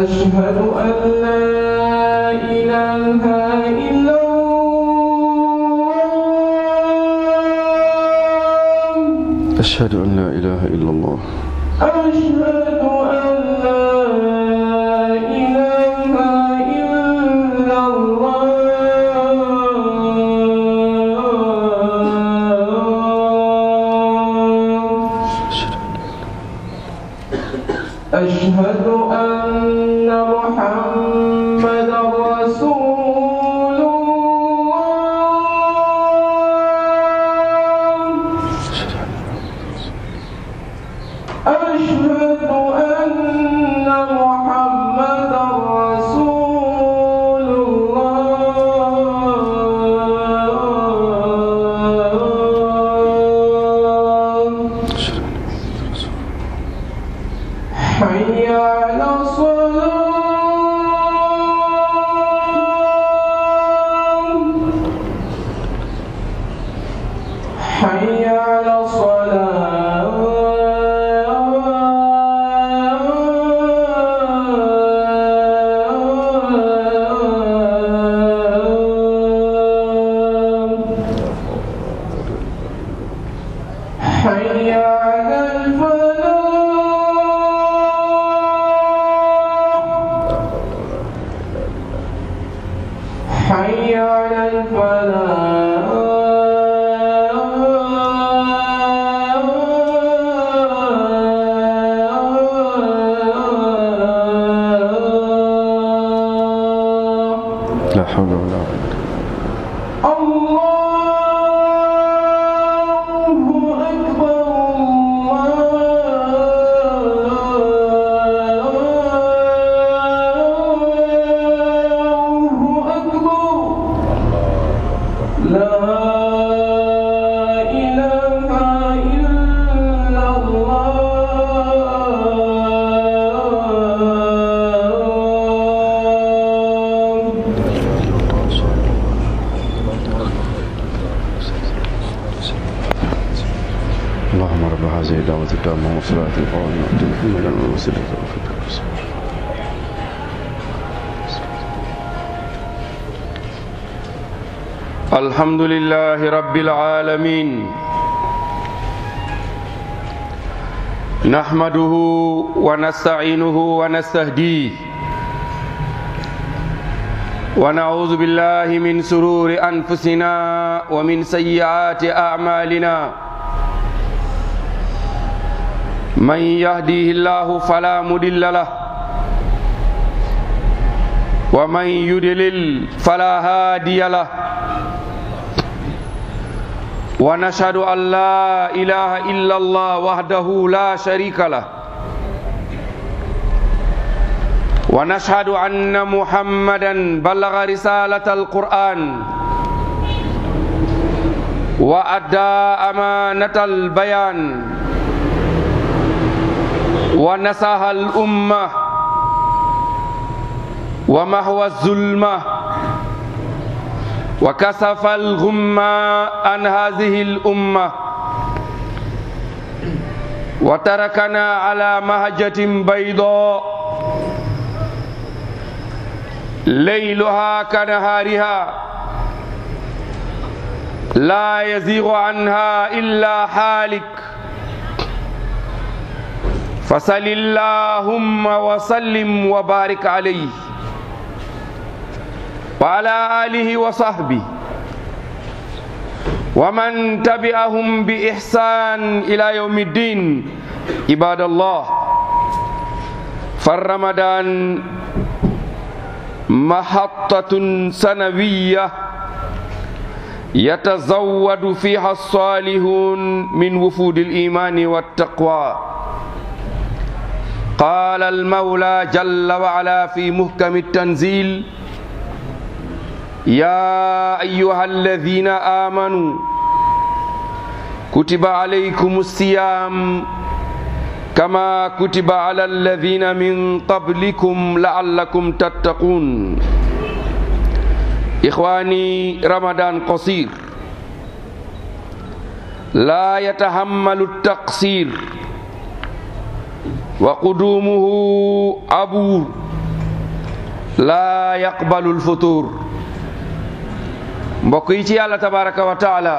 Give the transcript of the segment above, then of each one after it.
أشهد أن لا إله إلا الله أشهد أن لا إله إلا الله أشهد أن لا إله إلا الله أشهد أن محمدا رسول الله أشهد أن محمدا رسول الله حي على الصلاة حي على الصلاة حي على الفلاح حي على الفلاح لا حول ولا قوة الله أكبر الله أكبر لا إله إلا الله اللهم رب هذه الدعوة التامة والصلاة القائمة آت محمدا الوسيلة والفضل الحمد لله رب العالمين نحمده ونستعينه ونستهديه ونعوذ بالله من سرور أنفسنا ومن سيئات أعمالنا من يهديه الله فلا مضل له ومن يضلل فلا هادي له ونشهد أن لا إله إلا الله وحده لا شريك له ونشهد أن محمدا بلغ رسالة القرآن وأدى أمانة البيان ونصح الأمة ومحو الظلمة وكسف الغمة عن هذه الأمة وتركنا على مهجة بيضاء ليلها كنهارها لا يزيغ عنها إلا حالك فصل اللهم وسلم وبارك عليه وعلى آله وصحبه ومن تبعهم بإحسان إلى يوم الدين عباد الله فالرمضان محطة سنوية يتزود فيها الصالحون من وفود الإيمان والتقوى قال المولى جل وعلا في محكم التنزيل يا أيها الذين آمنوا كتب عليكم الصيام كما كتب على الذين من قبلكم لعلكم تتقون إخواني رمضان قصير لا يتحمل التقصير وقدومه عبور laa yaqbalu lfutur mbokk yi ci yàlla tabaraka wa taala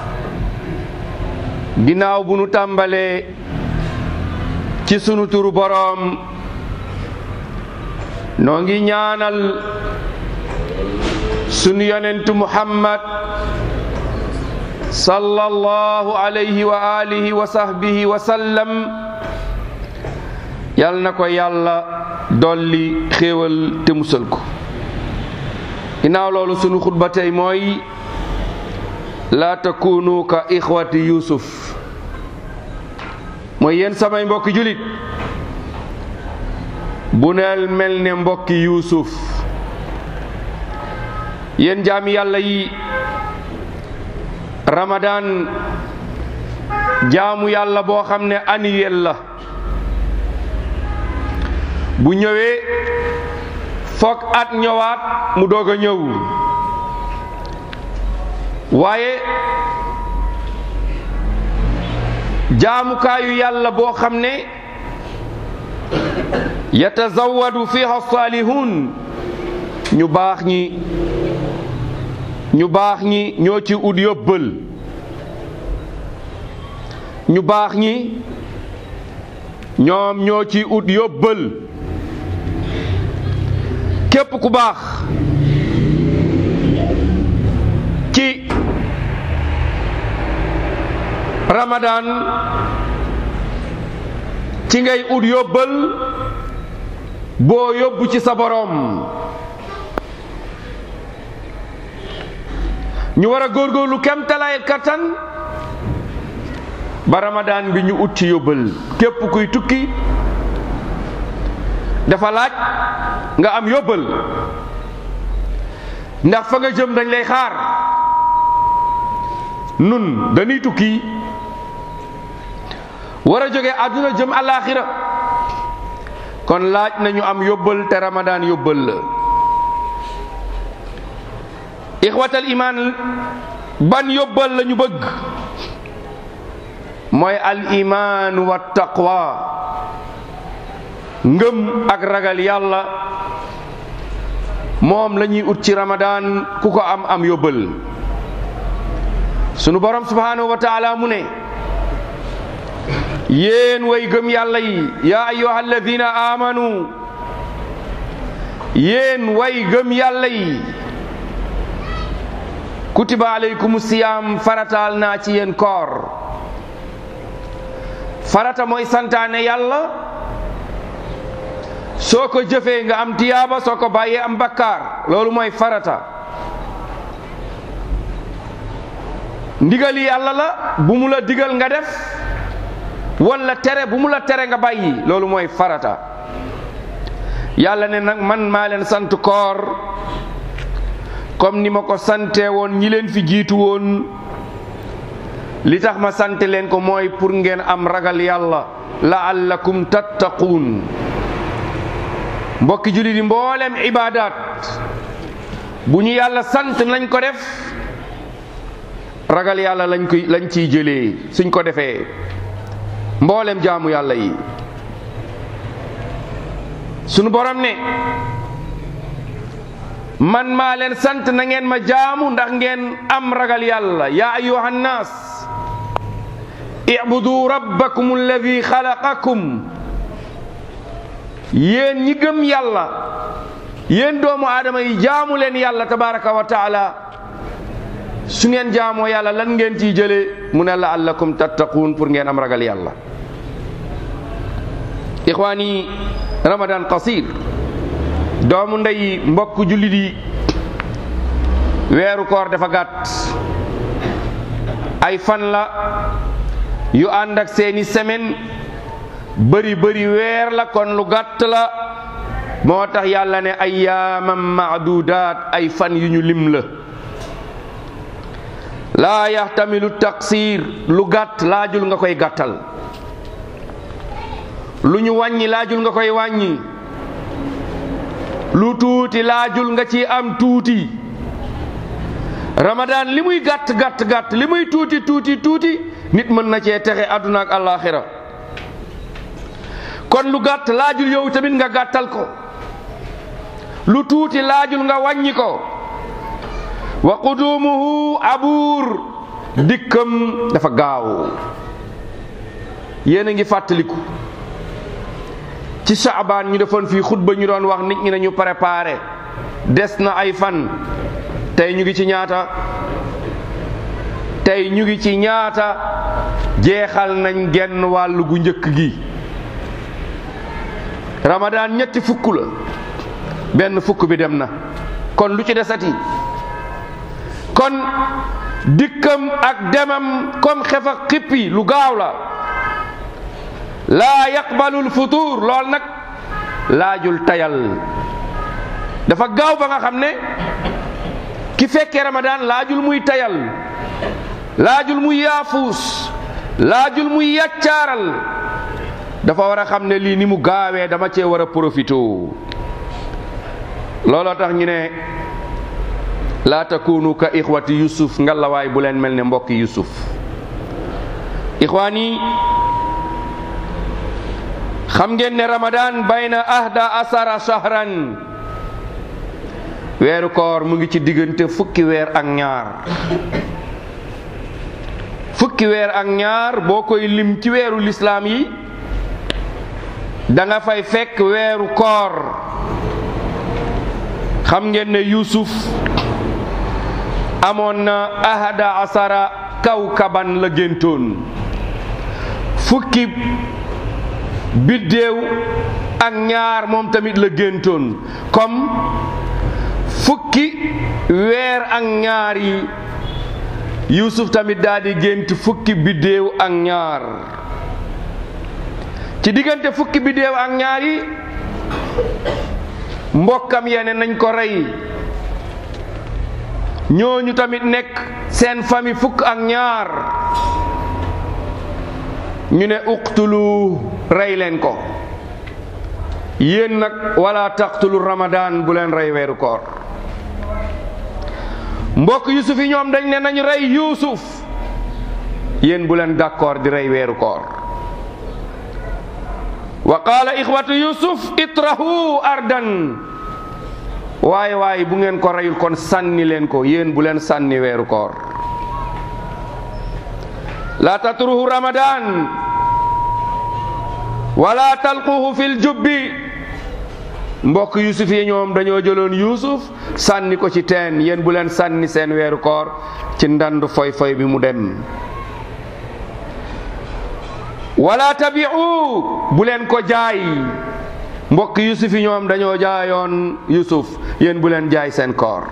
ginnaaw bu nu tàmbalee ci sunu turu boroom noo ngi ñaanal sunu yonentu muhammad sallallahu alayhi wa alihi wa sahbihi wa sallam yal na ko yàlla dolli xéewal te musal ko ginnaaw loolu sunu xutba tey mooy laa takunu ka ixwati yusuf mooy yéen samay mbokki julit bu neel mel ne mbokki yuusuf yéen jaami yàlla yi ramadan jaamu yàlla boo xam ne annuel la bu ñëwee foog at ñëwaat mu doog a ñëw waaye jaamukaayu yàlla boo xam ne yatazawadu fiha salihun ñu baax ñi ñu baax ñi ñoo ci ut yóbbal ñu baax ñi ñoom ñoo ci ut yóbbal képp ku baax ci ramadan ci ngay ut yóbbal boo yóbbu ci sa boroom ñu war a góorgóorlu kem talaay kattan ba ramadan bi ñu ut ci yóbbal képp kuy tukki dafa laaj nga am yóbbal ndax fa nga jëm dañ lay xaar nun dañuy tukki war a jóge àdduna jëm alaaxira kon laaj nañu am yóbbal te ramadan yóbbal la ixwatal iman ban yóbbal la ñu bëgg mooy al iman wa taqwa ngëm ak ragal yàlla moom la ñuy ut ci ramadan ku ko am am yóbbal sunu borom subhanahu wa taala mu ne yéen way gëm yàlla yi yaa ayyuha alladina amanu yéen way gëm yàlla yi kutiba alaykum siyaam farataal naa ci yéen koor farata mooy santaane yàlla soo ko jëfee nga am tiyaaba soo ko bàyyee am bakkaar loolu mooy farata ndigali yàlla la bu mu la digal nga def wala tere bu mu la tere nga bàyyi loolu mooy farata yàlla ne nag man maa leen sant koor comme ni ma ko sante woon ñi leen fi jiitu woon li tax ma sant leen ko mooy pour ngeen am ragal yàlla laallakum tattaquun mbokki jullit yi mboolem ibaadaat bu ñu yàlla sant nañ ko def ragal yàlla lañ koy lañ ciy jëlee suñ ko defee mboolem jaamu yàlla yi sunu borom ne man maa leen sant na ngeen ma jaamu ndax ngeen am ragal yàlla yaa ayuha nnaas ibudu rabbakum alladi xalaqakum yéen ñi gëm yàlla yéen doomu aadama yi jaamu leen yàlla tabaraka wa taala su ngeen jaamoo yàlla lan ngeen ciy jëlee mu ne laallakum tattaquun pour ngeen am ragal yàlla ixwaani ramadan qasir doomu ndey mbokk jullit yi weeru koor dafa gàtt ay fan la yu ànd ak seeni semaine bëri bëri weer la kon lu gàtt la moo tax yàlla ne ayyaaman maadudaat ay fan yu ñu lim la laa yaxtamilu taqsir lu gàtt laajul nga koy gàttal lu ñu wàññi laajul nga koy wàññi lu tuuti laajul nga ci am tuuti ramadan li muy gàtt gàtt gàtt li muy tuuti tuuti tuuti nit mën na cee texe àdduna ak àllaaxira kon lu gàtt laajul yow tamit nga gàttal ko lu tuuti laajul nga wàññi ko wa qudumuhu abuur dikkam dafa gaaw yéen a ngi fàttaliku ci saabaan ñu defoon fii xutba ñu doon wax nit ñi nañu préparé des na ay fan tey ñu ngi ci ñaata tey ñu ngi ci ñaata jeexal nañ genn wàll gu njëkk gi ramadaan ñetti fukk la benn fukk bi dem na kon lu ci desati kon dikkam ak demam comme xef ak xippi lu gaaw la laa yaqbalul futur lool nag laajul tayal dafa gaaw ba nga xam ne ki fekkee ramadaan laajul muy tayal laajul muy yaafuus laajul muy yàccaaral dafa war a xam ne lii ni mu gaawee dama cee war a profité looloo tax ñu ne laa takunu ka ixwati yusuf ngalawaay bu leen mel ne mbokki yusuf ixwaan yi xam ngeen ne ramadan bayna ahda asara shahran weeru koor mu ngi ci diggante fukki weer ak ñaar fukki weer ak ñaar boo koy lim ci weeru lislaam yi da nga fay fekk weeru koor xam ngeen ne yusuf amoon na ahada asara kawkaban la géntoon fukki biddéew ak ñaar moom tamit la géntoon comme fukki weer ak ñaar yi yusuf tamit daal di gént fukki biddéew ak ñaar ci diggante fukki biddéew ak ñaar yi mbokkam yene nañ ko rey ñooñu tamit nekk seen famille fukk ak ñaar ñu ne uqtulu rey leen ko yéen nag wala taqtulu ramadan bu leen rey weeru koor mbokk yusuf yi ñoom dañ ne nañ rey yusuf yéen bu leen d'accord di rey weeru koor wa qaala ixwatu yusuf itrahu ardan waaye waaye bu ngeen ko reyul kon sànni leen ko yéen bu leen sànni weeru koor la tatruhu ramadan wala talquhu fil jubbi mbokk yusuf yi ñoom dañoo jëloon yusuf sànni ko ci teen yéen bu leen sànni seen weeru koor ci ndandu foy foy bi mu dem wala tabi'u bu leen ko jaay mbokk yusuf yi ñoom dañoo jaayoon yusuf yéen bu leen jaay seen koor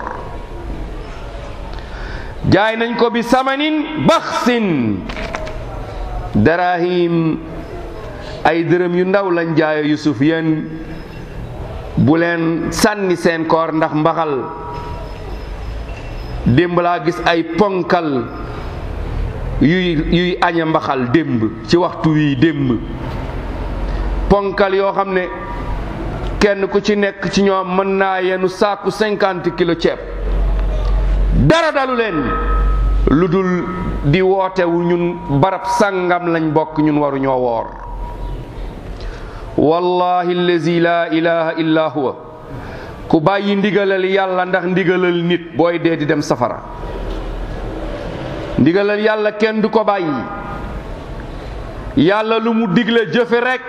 jaay nañ ko bi samanin baxsin darahim ay dërëm yu ndaw lañ jaayo yusuf yéen bu leen sànni seen koor ndax mbaxal démb laa gis ay ponkal yuy yuy aña mbaxal démb ci waxtu wi démb ponkal yoo xam ne kenn ku ci nekk ci ñoom mën naa yenu saaku cinquante kilo ceeb dara dalu leen lu dul di wootewu ñun barab sàngam lañ bokk ñun waru ñoo woor wallahi allazi la ilaha illa huwa ku bàyyi ndigalal yàlla ndax ndigalal nit booy dee di dem safara ndigalal yàlla kenn du ko bàyyi yàlla lu mu digle jëfe rekk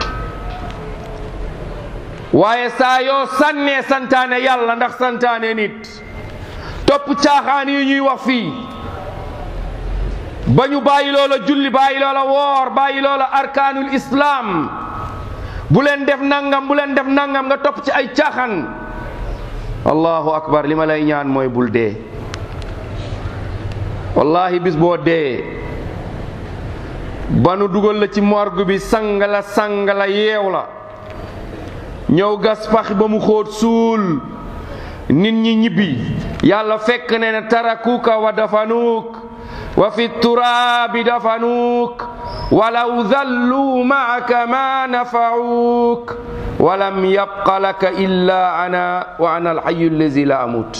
waaye saa yoo sànnee santaane yàlla ndax santaane nit topp caaxaan yi ñuy wax fii ba ñu bàyyi loola julli bàyyi loola woor bàyyi loola arkaanul islaam bu leen def nangam bu leen def nangam nga topp ci ay caaxaan allahu akbar li ma lay ñaan mooy bul dee wallahi bis boo dee ba nu dugal la ci morgue bi sang la sang la yeew la ñëw gas pax ba mu xóot suul nit ñi ñibbi yàlla fekk ne ne tarakuka wa dafanuuk wa fi turaabi dafanuuk walaw dalluu maaka ma nafacuuk walam yabqa laka illa ana wa ana alxayu allazi la amut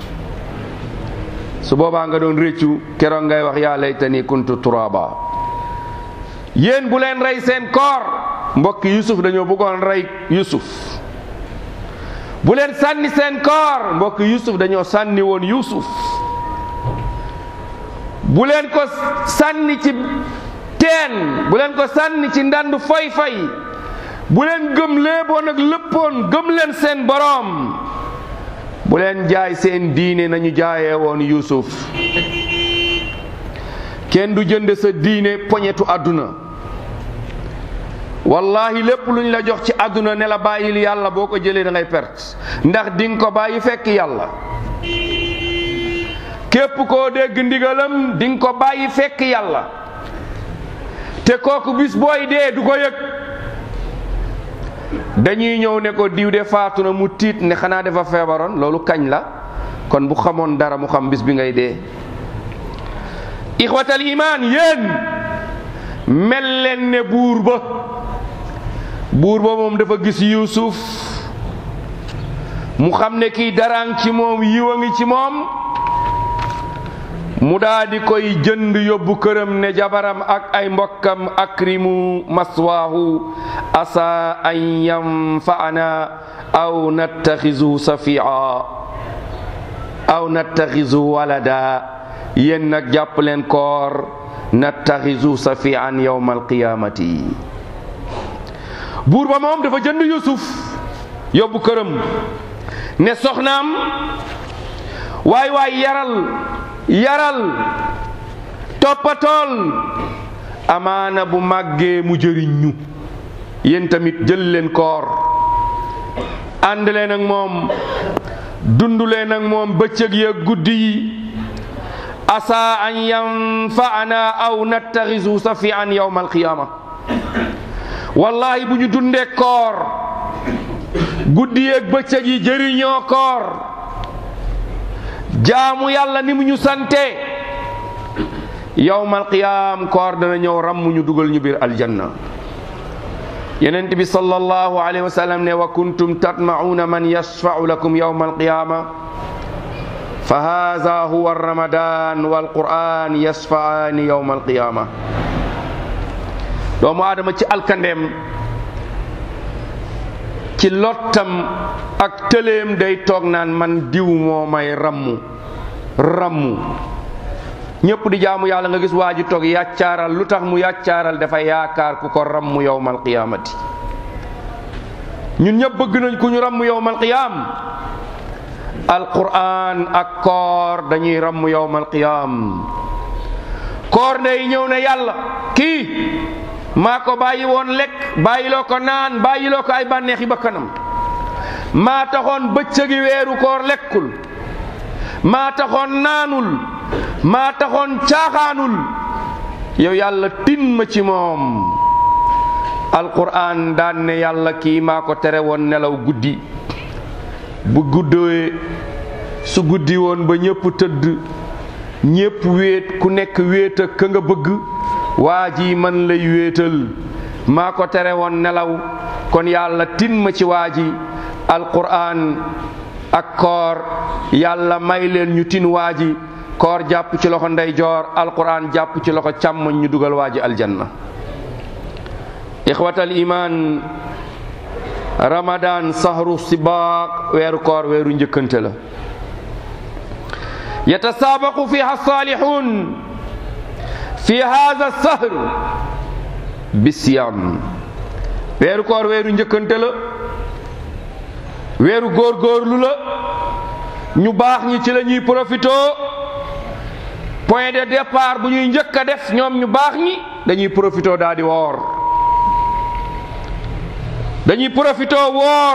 su boobaa nga doon réccu keroog ngay wax yaa laytani kuntu turaba yéen bu leen rey seen koor mbokki yusuf dañoo bëggoon rey yusuf bu leen sànni seen koor mbokk yusuf dañoo sànni woon yusuf bu leen ko sànni ci teen bu leen ko sànni ci ndand foy fay bu leen gëm léeboon ak lëppoon gëm leen seen boroom bu leen jaay seen diine nañu jaayee woon yusuf kenn du jënd sa diine poñetu àdduna wallahi lépp luñ la jox ci àdduna ne la bàyyil yàlla boo ko jëlee da ngay perte ndax di nga ko bàyyi fekk yàlla képp koo dégg ndigalam di nga ko bàyyi fekk yàlla te kooku bis booy dee du ko yëg dañuy ñëw ne ko diw de faatu na mu tiit ne xanaa dafa feebaroon loolu kañ la kon bu xamoon dara mu xam bis bi ngay dee ixwatal imaan yéen mel leen ne buur ba buur ba moom dafa gis yuusuf mu xam ne kii daraan ci moom yiw a ngi ci moom mu daa di koy jënd yóbbu këram ne jabaram ak ay mbokkam akrimu maswaahu asa an yanfa'ana aw nattaxizu safia aw nattaxizu walada yéen nag jàpp leen koor nattaxizu safian yawma alqiyamati buur ba moom dafa jënd yusuf yóbbu këram ne soxnaam waay waay yaral yaral toppatool amaana bu màggee mu jëriñ ñu yéen tamit jël leen koor ànd leen ak moom dund leen ak moom bëccëg ya guddi yi asa an yanfa'ana aw nattaxisu safian yawma alqiyama wallahi bu ñu dundee koor guddi yeeg bëccëg yi jëriñoo koor jaamu yàlla ni mu ñu sante yawmal qiyaam koor dana ñëw ram ñu dugal ñu biir aljanna yenent bi sallallahu alayhi wa sallam ne wa kuntum tatma'una man yashfa'u lakum yawmal qiyaama fa haza huwa ramadan wal qur'an yashfa'ani yawmal qiyaama doomu aadama ci alkandeem ci lottam ak tëleem day toog naan man diw moo may rammu rammu ñëpp di jaamu yàlla nga gis waa ji toog yàccaaral lu tax mu yàccaaral dafa yaakaar ku ko rammu yowmal qiyaamati ñun ñëpp bëgg nañ ku ñu rammu yowmal qiyaam alquran ak koor dañuy rammu yowmal qiyaam koor day ñëw ne yàlla kii maa ko bàyyi woon lekk bàyyiloo ko naan bàyyiloo ko ay bànneexi bakkanam maa taxoon bëccëgi weeru koor lekkul maa taxoon naanul maa taxoon caaxaanul yow yàlla tin ma ci moom alquran daan ne yàlla kii maa ko tere woon nelaw guddi bu guddee su guddi woon ba ñépp tëdd ñépp wéet ku nekk wéet ak ka nga bëgg waa ji man lay wéetal maa ko tere woon nelaw kon yàlla tin ma ci waa ji alquran ak koor yàlla may leen ñu tin waa ji koor jàpp ci loxo ndeyjoor alquran jàpp ci loxo càmmoñ ñu dugal waa ji aljanna ixwatal iman ramadan sahru sibaaq weeru koor weeru njëkkante la yatasaabaqu fiha salihun fi hada sahr bisiyam weeru koor weeru njëkkante la weeru góorgóorlu la ñu baax ñi ci la ñuy profito point de départ bu ñuy njëkk a def ñoom ñu baax ñi dañuy profito daal di woor dañuy profito woor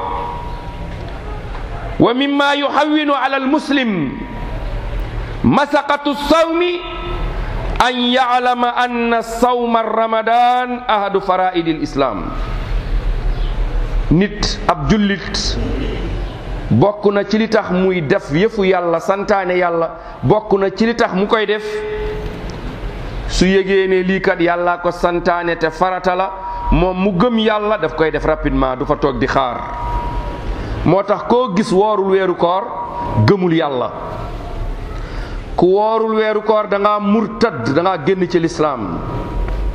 wa mimma yuhawwinu ala almuslim masaqatu sawmi an ya'lama anna sawma ramadan ahadu faraidi lislam nit ab jullit bokk na ci li tax muy def yëfu yàlla santaane yàlla bokk na ci li tax mu koy def su yégee ne lii kat yàlla ko santaane te farata la moom mu gëm yàlla daf koy def rapidement du fa toog di xaar moo tax koo gis woorul weeru koor gëmul yàlla ku woorul weeru koor da ngaa murtad da ngaa génn ci lislaam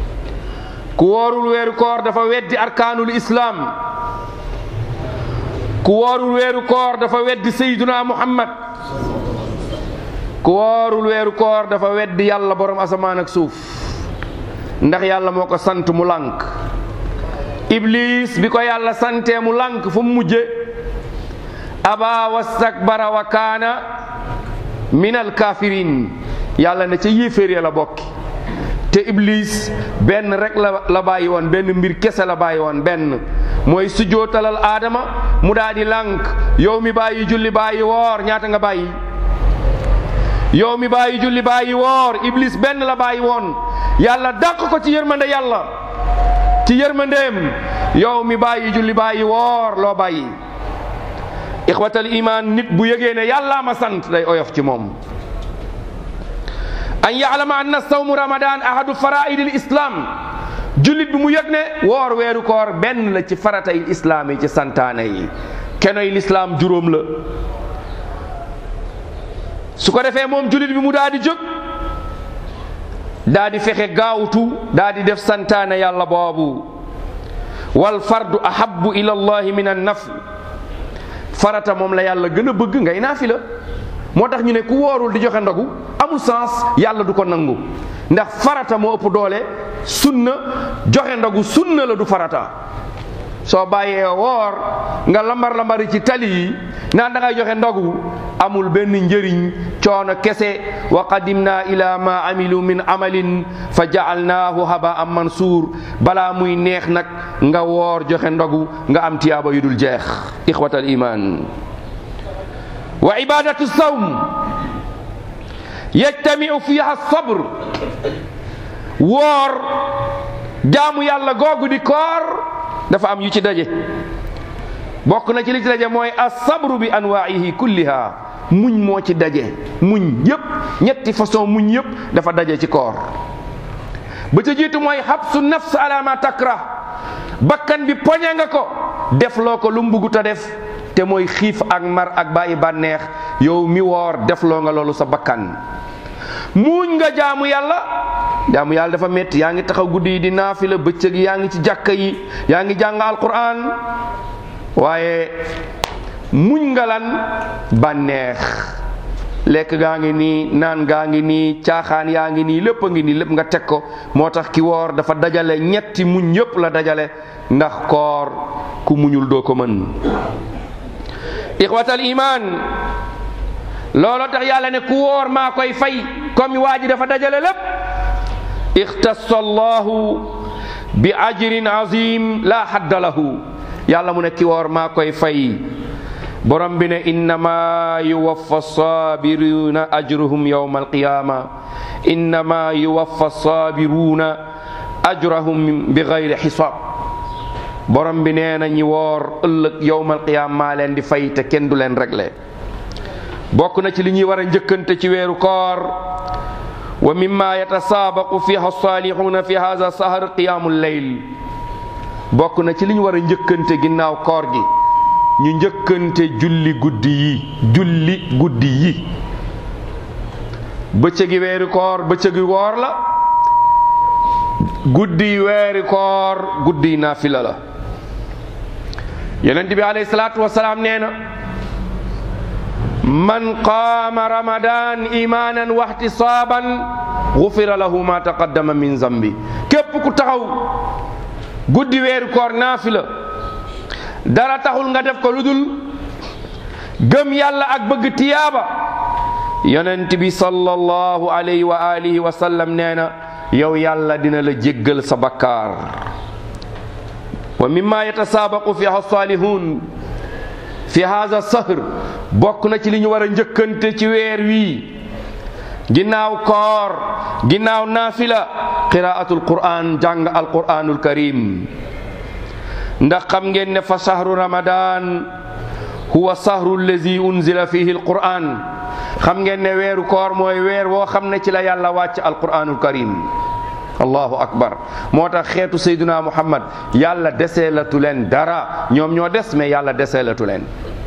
ku woorul weeru koor dafa weddi arkaanul islaam ku woorul weeru koor dafa weddi sayduna muhammad ku woorul weeru koor dafa weddi yàlla borom asamaan ak suuf ndax yàlla moo ko sant mu lànk iblis bi ko yàlla santee mu lànk fu mu mujje aba wastakbara wa kaana min alkafirin yàlla ne ca yéeféer ya la bokki te iblis benn rek la la bàyyi woon benn mbir kese la bàyyi woon benn mooy sujjootalal aadama mu daal di lànk yow mi bàyyi julli bàyyi woor ñaata nga bàyyi yow mi bàyyi julli bàyyi woor iblis benn la bàyyi woon yàlla dàq ko ci yërmande yàlla ci yërmandeem yow mi bàyyi julli bàyyi woor loo bàyyi ixwatal iman nit bu yëgee ne yàllaa ma sant day oyof ci moom an yaalama anna sawmu ramadan ahadu faraidil islam jullit bi mu yëg ne woor weeru koor benn la ci faratay islaam yi ci santaane yi kenoy lislaam juróom la su ko defee moom jullit bi mu daal di jóg daa di fexe gaawtu daa di def santaane yàlla boobu wal fardu ahabbu ila allahi min an nafl farata moom la yàlla gën a bëgg ngay naafila moo tax ñu ne ku woorul di joxe ndogu amul sens yàlla du ko nangu ndax farata moo ëpp doole sunna joxe ndogu sunna la du farata soo bàyyee woor nga lambar lambari ci tali yi naan da ngay joxe ndogu amul benn njëriñ coono kese wa qadimna ila ma amilu min amalin fa jaalnaahu habaan mansuur balaa muy neex nag nga woor joxe ndogu nga am tiyaaba yu dul jeex ixwatal iman wa ibadatu sawm yajtamiu fiha sabr woor jaamu yàlla googu di koor dafa am yu ci daje bokk na ci li ci daje mooy asabru bi anwaihi kulliha muñ moo ci daje muñ yépp ñetti façon muñ yépp dafa daje ci koor ba ca jiitu mooy xabsu nafs ala ma takra bakkan bi poñe nga ko def loo ko lu mu buggut a def te mooy xiif ak mar ak bàyyi bànneex yow mi woor defloo nga loolu sa bakkan muuñ nga jaamu yàlla jaamu yàlla dafa metti yaa ngi taxaw guddi yi di naafila bëccëg yaa ngi ci jàkka yi yaa ngi jàng alquran waaye muñ nga lan bànneex lekk gaa ngi nii naan gaa ngi nii caaxaan yaa ngi nii lépp a ngi nii lépp nga teg ko moo tax ki woor dafa dajale ñetti muñ yépp la dajale ndax koor ku muñul doo ko mën ixwatal iman looloo tax yàlla ne ku woor maa koy fay comme waa ji dafa dajale lépp ixtassa allahu bi ajrin azim la hadda lahu yàlla mu ne ki woor maa koy fay borom bi ne innama yuwaffa sabiruna ajruhum yawma alqiyama innama yuwaffa sabiruna ajrahum bi gayri xisaab borom bi nee na ñi woor ëllëg yawma alqiyama maa leen di fay te kenn du leen réglé bokk na ci li ñuy war a njëkkante ci weeru koor wa mimma yatasaabaqu fiha salihuna fi hadha sahar qiyamul layl bokk na ci li ñu war a njëkkante ginnaaw koor gi ñu njëkkante julli guddi yi julli guddi yi bëccëgi weeri koor bëccëgi woor la guddi weeri koor guddi naafila la yonent bi alayhi salaatu wasalaam nee na man qaama ramadan imanan wa ihtisaban gufira lahu ma taqaddama min zambi képp ku taxaw guddi weeru koor naafila dara taxul nga def ko lu dul gëm yàlla ak bëgg tiyaaba yonent bi sallallahu alayhi wa alihi wa sallam nee na yow yàlla dina la jéggal sa bakkaar wa mimma yatasaabaqu fiha salihun fi haza sahr bokk na ci li ñu war a njëkkante ci weer wii ginnaaw koor ginnaaw naafila qiraatul quran jàng alquranul karim ndax xam ngeen ne fa sahru ramadan huwa sahru allazi unzila fihi alquran xam ngeen ne weeru koor mooy weer woo xam ne ci la yàlla wàcc alquranul karim allahu akbar moo tax xeetu sayduna muhammad yàlla deseelatu leen dara ñoom ñoo des mais yàlla deseelatu leen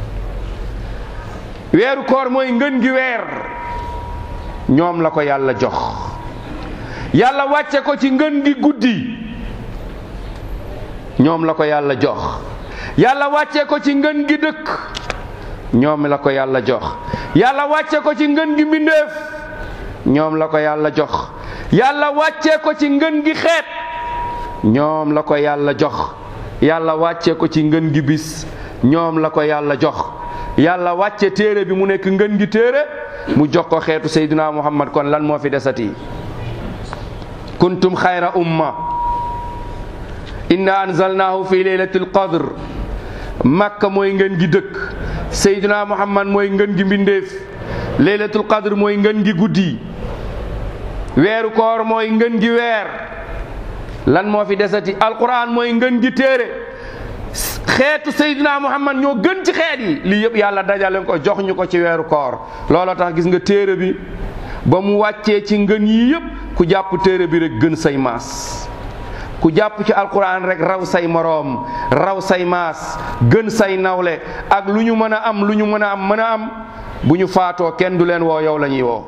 weeru koor mooy ngën gi weer ñoom la ko yàlla jox yàlla wàcce ko ci ngën gi guddi ñoom la ko yàlla jox yàlla wàccee ko ci ngën gi dëkk ñoom la ko yàlla jox yàlla wàccee ko ci ngën gi mbindeef ñoom la ko yàlla jox yàlla wàccee ko ci ngën gi xeet ñoom la ko yàlla jox yàlla wàccee ko ci ngën gi bis ñoom la ko yàlla jox yàlla wàcce téere bi mu nekk ngën gi téere mu jox ko xeetu seydina muhammad kon lan moo fi desati kuntum xayra umma inna anzalnahu fi laylatil qadr makka mooy ngën gi dëkk seydina muhammad mooy ngën gi mbindeef laylatul qadr mooy ngën gi guddi weeru koor mooy ngën gi weer lan moo fi desati alquran mooy ngën gi téere xeetu Seydina Muhammad ñoo gën ci xeet yi lii yëpp yàlla dajale ko jox ñu ko ci weeru koor looloo tax gis nga téere bi ba mu wàccee ci ngën yi yëpp ku jàpp téere bi rek gën say maas ku jàpp ci alquran rek raw say moroom raw say maas gën say nawle ak lu ñu mën a am lu ñu mën a am mën a am bu ñu faatoo kenn du leen woo yow la ñuy woo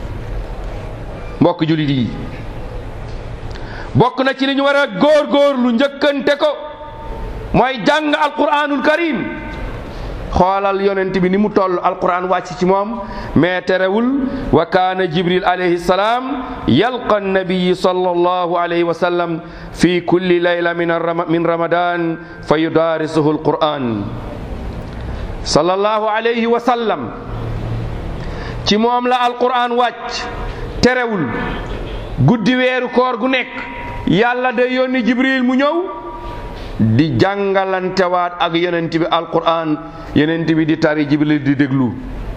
mbokk jullit yi bokk na ci li ñu war a góor-góor lu njëkkante ko mooy jàng alquranul karim xoolal yonent bi ni mu toll alquran wàcc ci moom mais terewul wa kaana jibril alayhi salaam yalqa nabiyi sallallahu alayhi wa sallam fi kulli layla min min ramadan fa yudarisuhu alquran sallallahu alayhi wa sallam ci moom la alquran wàcc terewul guddi weeru koor gu nekk yàlla day yónni jibril mu ñëw di jàngalantewaat ak yonent bi alquran yonent bi di tari jibril di déglu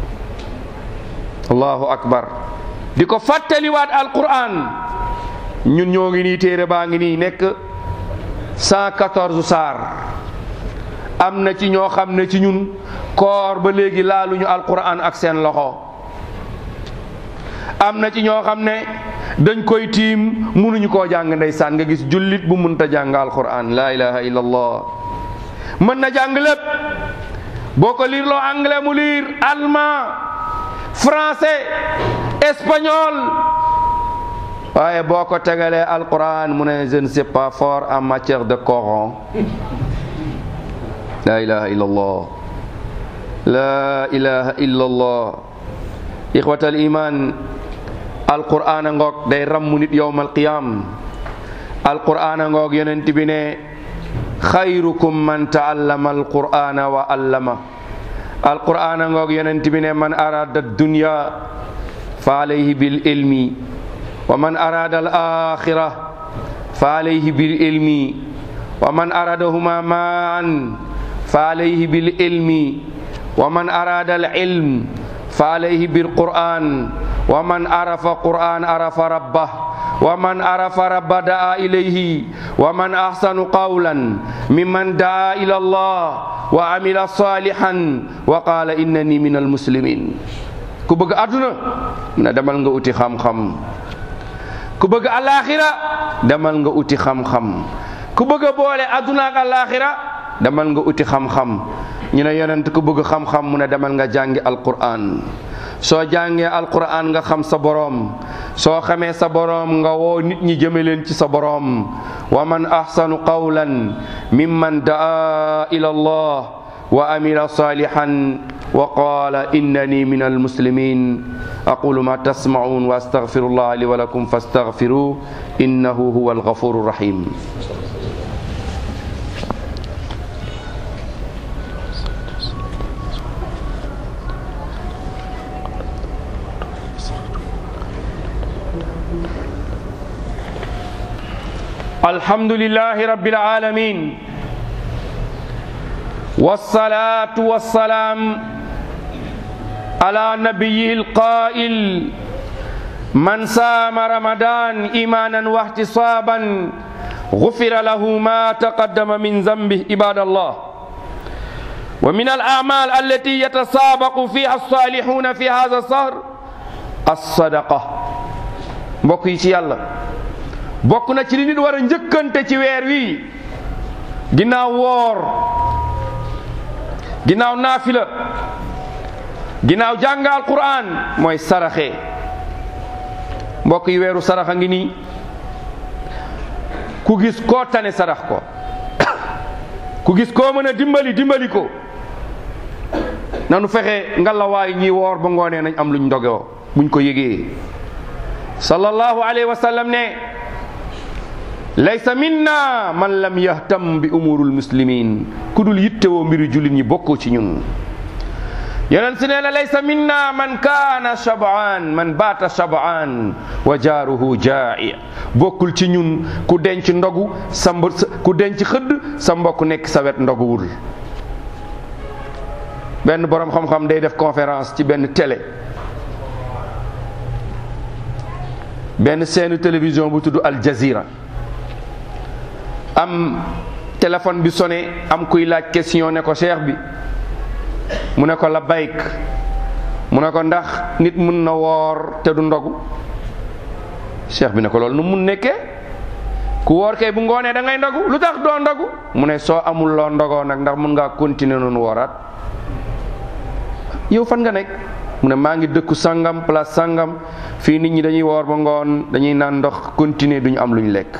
allahu akbar di ko fàttaliwaat alquran ñun ñoo ngi nii téere baa ngi nii nekk 114 saar am na ci ñoo xam ne ci ñun koor ba léegi laaluñu alquran ak seen loxo am na ci ñoo xam ne dañ koy tiim munuñu koo jàng ndeysaan nga gis jullit bu munta jàng alquran la ilaha illallah mën na jàng lépp boo ko liir loo anglais mu liir allemand français espagnol waaye boo ko tegalee alquran mu ne je ne sais pas fort en matière de Coran la ilaha illallah la ilaha illallah ixwatal iman alquran a ngoog day rammu nit yowmal qiyam alquran a ngoog yonent bi ne xayrukum man taallama alqur'ana wa allama alquran a ngoog yonent bi ne man arada dunya fa alayhi bil ilmi wa man arada al akhira fa alayhi bil ilmi wa man aradahuma maan fa alayhi bil ilmi wa man arada al ilm fa alayhi bil quran wa man arafa quran arafa rabbah wa man arafa rabba daa ilayhi wa man ahsanu qawlan mimman daa ila allah wa amila salihan wa qala innani min almuslimin ku bëgg àdduna na demal nga uti xam-xam ku bëgg alaxira demal nga uti xam-xam ku bëgg a boole àdduna ak alaxira demal nga uti xam-xam ñu ne yonent ku bëgg xam-xam mu ne demal nga jàngi alquran soo jàngee alquran nga xam sa boroom soo xamee sa boroom nga woo nit ñi jëme leen ci sa boroom wa man ahsanu qawlan mimman daa ila allah wa amila salihan wa qala innani min almuslimin aqulu ma tasmaun wa astaghfirullah li wa lakum fastaghfiruh innahu huwa alghafuru rahim الحمد لله رب العالمين والصلاة والسلام على نبيه القائل من سام رمضان إيمانا واحتسابا غفر له ما تقدم من ذنبه عباد الله ومن الأعمال التي يتسابق فيها الصالحون في هذا الشهر الصدقة بقي الله bokk na ci li nit war a njëkkante ci weer wi ginnaaw woor ginnaaw naafila ginnaaw jàng alquran mooy saraxe mbokk yi weeru saraxa ngi nii ku gis koo tane sarax ko ku gis koo mën a dimbali dimbali ko nanu fexe ngalawaay ñi woor ba ngoonee nañ am luñ ndogoo buñ ko yëgee sallallahu alayhi wa sallam ne laysa minna man lam yahtam bi umurul muslimin ku dul yittewoo mbiri jullit ñi bokkoo ci ñun yonent si nee na laysa minna man kaana shabaan man baata shabaan wa jaaruhu jaa'i bokkul ci ñun ku denc ndogu sa mb ku denc xëdd sa mbokk nekk sa wet ndoguwul benn boroom xam-xam day def conférence ci benn télé benn seenu télévision bu tudd Al Jazeera am téléphone bi sonné am kuy laaj question ne ko cheikh bi mu ne ko la bayk mu ne ko ndax nit mun na woor te du ndogu cheikh bi ne ko loolu nu mun nekkee ku woor kay bu ngoonee da ngay ndogu lu tax doo ndogu mu ne soo amul loo ndogoo nag ndax mun ngaa continuer noonu wooraat yow fan nga nekk mu ne maa ngi dëkku sangam place sangam fii nit ñi dañuy woor ba ngoon dañuy naan ndox continuer duñu am luñ lekk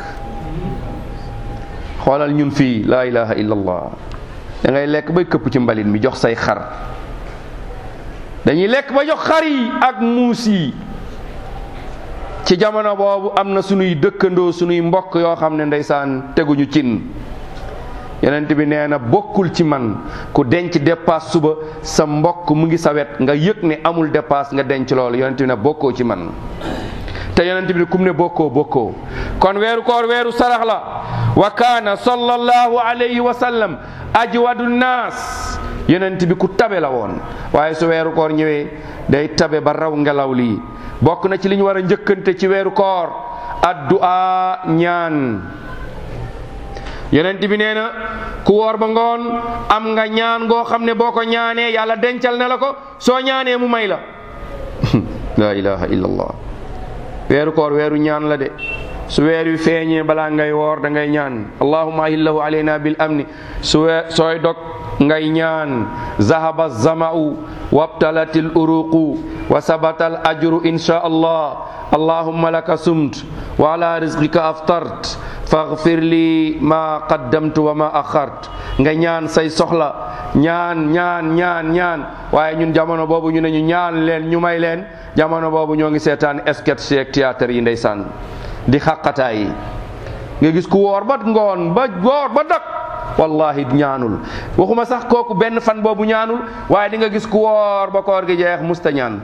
xoolal ñun fii laa ilaha illallah da ngay lekk bay këpp ci mbalit mi jox say xar dañuy lekk ba jox xar yi ak muus yi ci jamono boobu am na sunuy dëkkandoo sunuy mbokk yoo xam ne ndeysaan teguñu cin yonent bi nee na bokkul ci man ku denc dépasse suba sa mbokk mu ngi sa wet nga yëg ne amul dépasse nga denc loolu yonent bi ne bokkoo ci man te yonent bi ne kum ne bokkoo bokkoo kon weeru koor weeru sarax la wa kaana sallallahu alayhi wa sallam ajwadu naas yonent bi ku tabe la woon waaye su weeru koor ñëwee day tabe ba raw ngelaw lii bokk na ci li ñu war a njëkkante ci weeru koor addu'a ñaan yonent bi nee na ku woor ba ngoon am nga ñaan goo xam ne boo ko ñaanee yàlla dencal na la ko soo ñaanee mu may la la ilaha illallah weeru koor weeru ñaan la de su weer wi feeñee balaa ngay woor da ngay ñaan allahumma ahillahu alayna bil amni su wee sooy dog ngay ñaan zahaba zama'u wabtalat al uruqu wa sabata al ajru insha allah allahumma laka sumt wa ala rizqika aftart faghfir li ma qaddamtu wa ma akhart nga ñaan say soxla ñaan ñaan ñaan ñaan waaye ñun jamono boobu ñu ne ñu ñaan leen ñu may leen jamono boobu ñoo ngi seetaan sketch ak théâtre yi ndeysaan di xaqataay yi nga gis ku woor ba ngoon ba woor ba dak wallahi ñaanul waxuma sax kooku benn fan boobu ñaanul waaye di nga gis ku woor ba koor gi jeex musta ñaan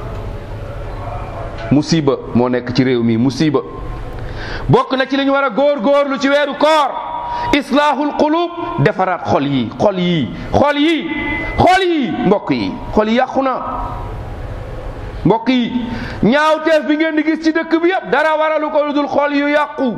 musiba moo nekk ci réew mi musiba bokk na ci li ñu war a góor góorlu ci weeru koor islaahul qulub defaraat xol yi xol yi xol yi xol yi mbokk yi xol yi yàqu na mbokk yi ñaawteef bi ngeen di gis ci dëkk bi yëpp dara waralu ko lu dul xol yu yàqu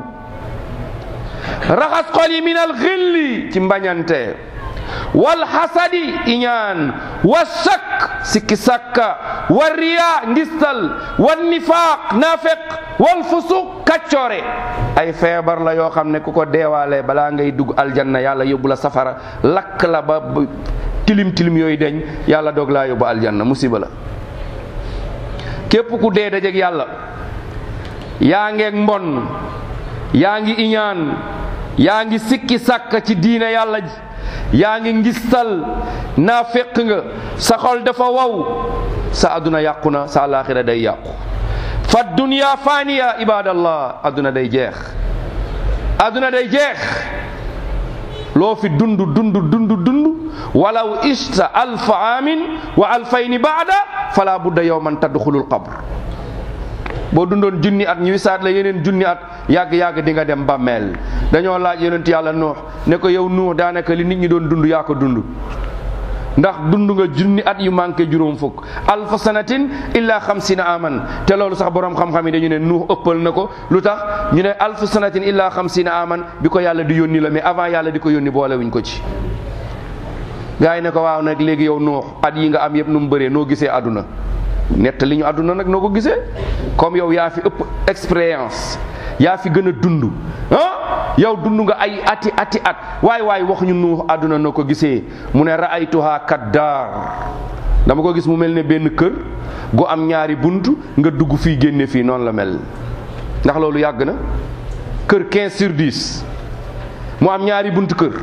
raxas xol yi min al xilli ci mbañante wal xasadi iñaan wa sakk sikki sakka wa riya ngistal wa nifaaq naafeq wal fusuq kaccoore ay feebar la yoo xam ne ku ko deewaale balaa ngay dugg aljanna yàlla yóbbu la safara lakk la ba tilim tilim yooyu deñ yàlla doog laa yóbbu aljanna musiba la képp ku dee dajeg yàlla yaa ngeeg mbon yaa ngi iñaan yaa ngi sikki sàkk ci diine yàlla ji yaa ngi ngistal naa fekk nga sa xol dafa waw sa aduna yàqu na sa alaxira day yàqu fa dunya faniya ibadallah aduna day jeex aduna day jeex loo fi dund dund dund dund walaw ista alfa amin wa alfayni baada fala budda yowman tadxulul qabr boo dundoon junni at ñu wisaat la yeneen junni at yàgg-yàgg di nga dem bàmmeel dañoo laaj yonent yàlla nuux ne ko yow nuux daanaka li nit ñi doon dund yaa ko dund ndax dund nga junni at yu manqué juróom fukk alfa sanatin illa xamsina aman te loolu sax borom xam-xam yi dañu ne nuux ëppal na ko lu tax ñu ne alfa sanatin illa xamsina aman bi ko yàlla di yónni la mais avant yàlla di ko yónni boolewuñ ko ci gars yi ne ko waaw nag léegi yow nuux at yi nga am yëpp nu mu bëree noo gisee àdduna nett li ñu àdduna nag noo ko gisee comme yow yaa fi ëpp expérience yaa fi gën a dund ah yow dund nga ay ati ati at waay waay wax ñu nu àdduna noo ko gisee mu ne raaytuha kaddaar dama ko gis mu mel ne benn kër gu am ñaari bunt nga dugg fii génne fii noonu la mel ndax loolu yàgg na kër 15 sur 10 mu am ñaari bunt kër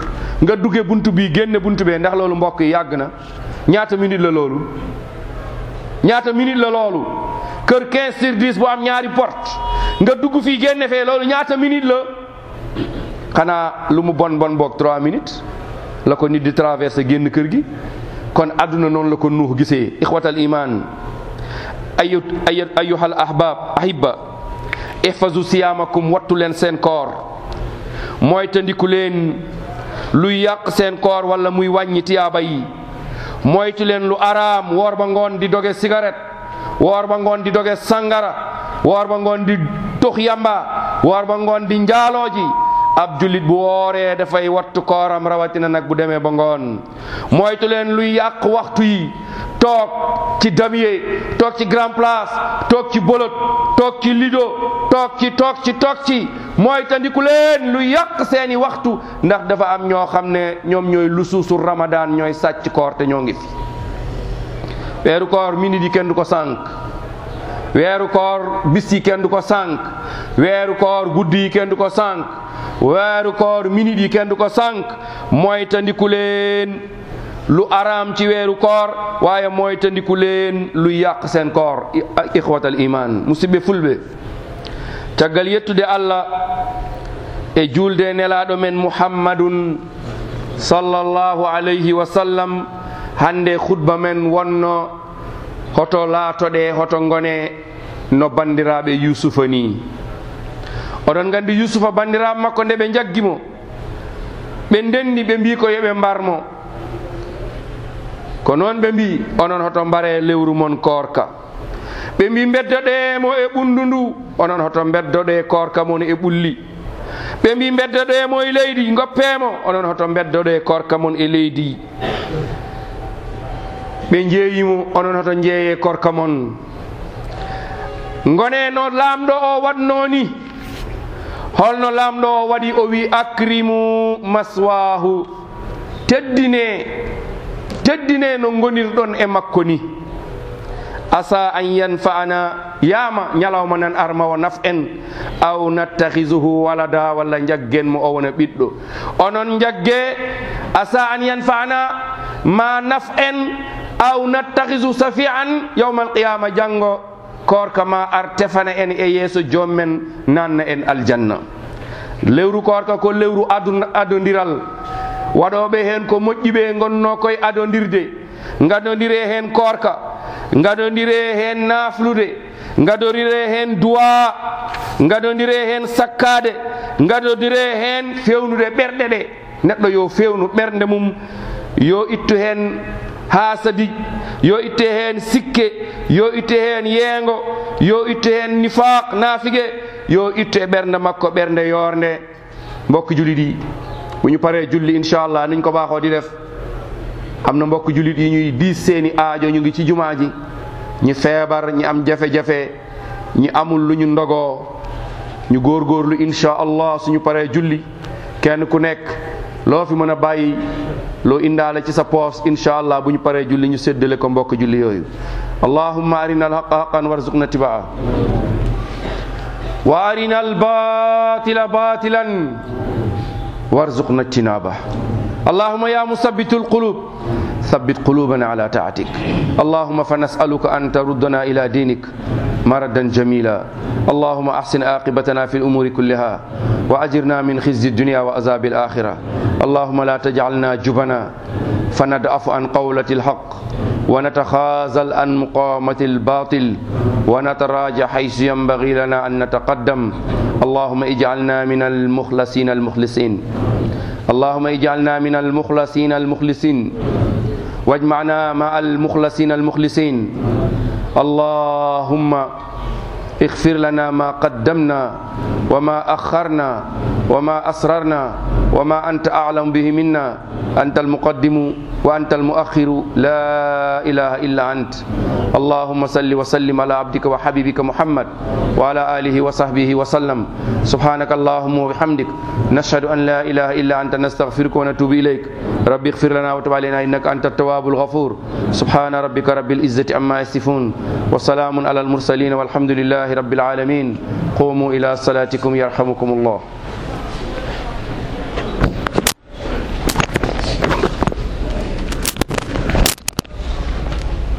nga dugge buntu bii génne buntu bee ndax loolu mbokk yi yàgg na ñaata minute la loolu ñaata minute la loolu kër 15 sur 10 bu am ñaari porte nga dugg fii génne fee loolu ñaata minute la xanaa lu mu bon bon boog 3 minutes la ko nit di traversé génn kër gi kon àdduna noonu la ko nuux gisee ixwatal iman ayu ay ayuhal ahbab ahibba ihfazu siyaamakum wattu leen seen koor mooy tandiku leen luy yàq seen koor wala muy wàññi tiyaaba yi moytu leen lu araam woor ba ngoon di doge cigarette woor ba ngoon di doge sangara woor ba ngoon di tux yamba woor ba ngoon di njaaloo ji ab jullit bu wooree dafay wattu kooram rawatina nag bu demee ba ngoon moytu leen luy yàq waxtu yi toog ci damier toog ci grand place toog ci bolot toog ci lido toog ci toog ci toog ci mooy tandiku leen lu yàq seeni waxtu ndax dafa am ñoo xam ne ñoom ñooy lusuusu ramadan ñooy sàcc koor te ñoo ngi fi weeru koor minit yi kenn du ko sànq weeru koor bis yi kenn du ko sànq weeru koor guddi yi kenn du ko sànq weeru koor minit yi kenn du ko sànq mooy tandiku leen lu araam ci weeru koor waaye mooy tandiku leen lu yàq seen koor ixwatal iman musidɓe fulɓe caggal yettude allah e julde nelaɗo men muhammadun sallllahu alayhi wa sallam hande khutba men wonno hoto laatoɗe hoto gone no bandiraɓe yusufa ni oɗon gandi yusufa bandiraɓe makko nde ɓe jaggimo ɓe ndenni ɓe mbi ko yoɓe mbarmo ko noon ɓe mbi onon hoto mbare lewru mon korka ɓe mbi beddoɗemo e ɓundu ndu onon hoto beddoɗe korka mon e ɓulli ɓe mbi beddoɗemo e leydi goppemo onon hoto beddoɗe korka mon e leydi ɓe jeeyimo onon hoto jeeye korka mon gone no lamɗo o watno ni holno lamɗo o waɗi o wi acrimu maswahu teddine teddine no gonirɗon e makko ni asa an yanfa'ana yama ñalawma nan armawa naf en aw nattakhisuhu walada walla jaggen mo o wona ɓiɗɗo onon jagge asa an yanfa'ana ma naf en aw nattakhisu safi'an yawma alqiyama janggo korka ma ar tefana en e yeeso jommen nanna en aljanna lewru korka ko lewru adu adodiral waɗoɓe hen ko moƴƴiɓe gonno koye adodirde gadodire hen korka gadodire hen naflude gadodire hen duwa gadodire hen sakkade gadodire hen fewnude ɓerɗe ɗe neɗɗo yo fewnu ɓernde mum yo ittu hen hasadi yo itte hen sikke yo itte hen yeengo yo itte hen nifaq naafige yo ittu e ɓernde makko ɓernde yorde mbokk julit yi bu ñu paree julli inchallah niñ ko baaxoo di def am na mbokk jullit yi ñuy diis seeni aajo ñu ngi ci jumaa ji ñi feebar ñi am jafe-jafe ñi amul lu ñu ndogoo ñu góorgóorlu insha allah suñu paree julli kenn ku nekk loo fi mën a bàyyi loo indaale ci sa poos insha allah bu ñu paree julli ñu séddale ko mbokk julli yooyu allahumma arina alhaqa haqan warzuqna tibaa wa arina albatila batilan وارزقنا اجتنابه اللهم يا مثبت القلوب ثبت قلوبنا على طاعتك اللهم فنسألك أن تردنا إلى دينك مردا جميلا اللهم أحسن عاقبتنا في الأمور كلها وأجرنا من خزي الدنيا وعذاب الآخرة اللهم لا تجعلنا جبنا فندعف عن قولة الحق ونتخاذل عن مقامة الباطل ونتراجع حيث ينبغي لنا أن نتقدم اللهم اجعلنا من المخلصين المخلصين اللهم اجعلنا من المخلصين المخلصين واجمعنا مع المخلصين المخلصين اللهم اغفر لنا ما قدمنا وما أخرنا وما أسررنا وما أنت أعلم به منا أنت المقدم وأنت المؤخر لا إله إلا أنت اللهم صل وسلم على عبدك وحبيبك محمد وعلى آله وصحبه وسلم سبحانك اللهم وبحمدك نشهد أن لا إله إلا أنت نستغفرك ونتوب إليك ربي اغفر لنا وتب علينا إنك أنت التواب الغفور سبحان ربك رب العزة عما يصفون وسلام على المرسلين والحمد لله رب العالمين قوموا إلى صلاتكم يرحمكم الله